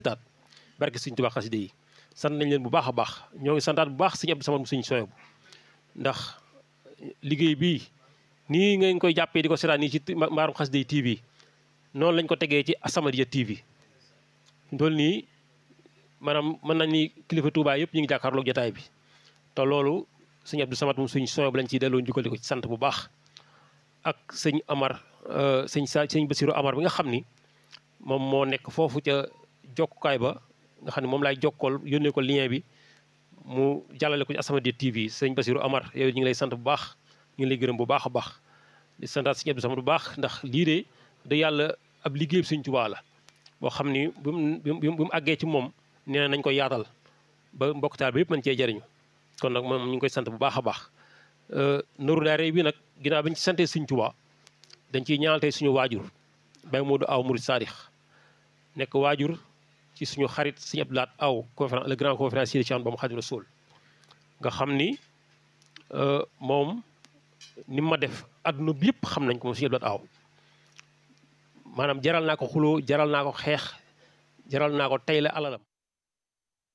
taat barke Sëñ Tuubaa xasida yi sant nañ leen bu baax a baax ñoo ngi santaat bu baax Sëñ Abdou Samad mu Sëñ Soyebu ndax liggéey bii nii ngeen koy jàppee di ko seetaan nii ci mbaarum xasida yi TV noonu lañ ko tegee ci As-Samadiyya TV ndool nii maanaam mën nañ ni kilifa Touba yëpp ñu ngi jàkkaarloog jotaay bi te loolu sëñ Abdou Samad moom Sëñ Soyebu lañ ciy delloo njukkal di ko ci sant bu baax ak sëñ Amar sëñ sa sëñ Basiru Amar bi nga xam ni moom moo nekk foofu ca jokkukaay ba nga xam ne moom laay jokkool yónnee ko lien bi mu jàllale ko ci As-Samadiyya TV sëñ Basiru Amar yow ñu ngi lay sant bu baax ñu ngi lay gërëm bu baax a baax di santaat sëñ Abdou Samad bu baax ndax lii de da yàlla ab liggéey sëñ Tuubaa la boo xam ni bi mu bi mu àggee ci moom nee na nañ koy yaatal ba mbokk taal bi yëpp mën cee jariñu kon nag moom ñu ngi koy sant bu baax a baax Nourou Darayni bi nag ginnaaw bi ñu ci santee sëñ Tuubaa dañ ciy ñaanal tey suñu waajur Baye Modou Aw Murid Sadix nekk waajur ci suñu xarit sëñ Abdou Lahat Aw conférence le grand conférencier ci an ba mu Xaadimu Rasuul nga xam ni moom ni ma def adduna bi yëpp xam nañ ko moom sëñ Abdou Lahat Aw maanaam jaral naa ko xuloo jaral naa ko xeex jaral naa ko tey la alalam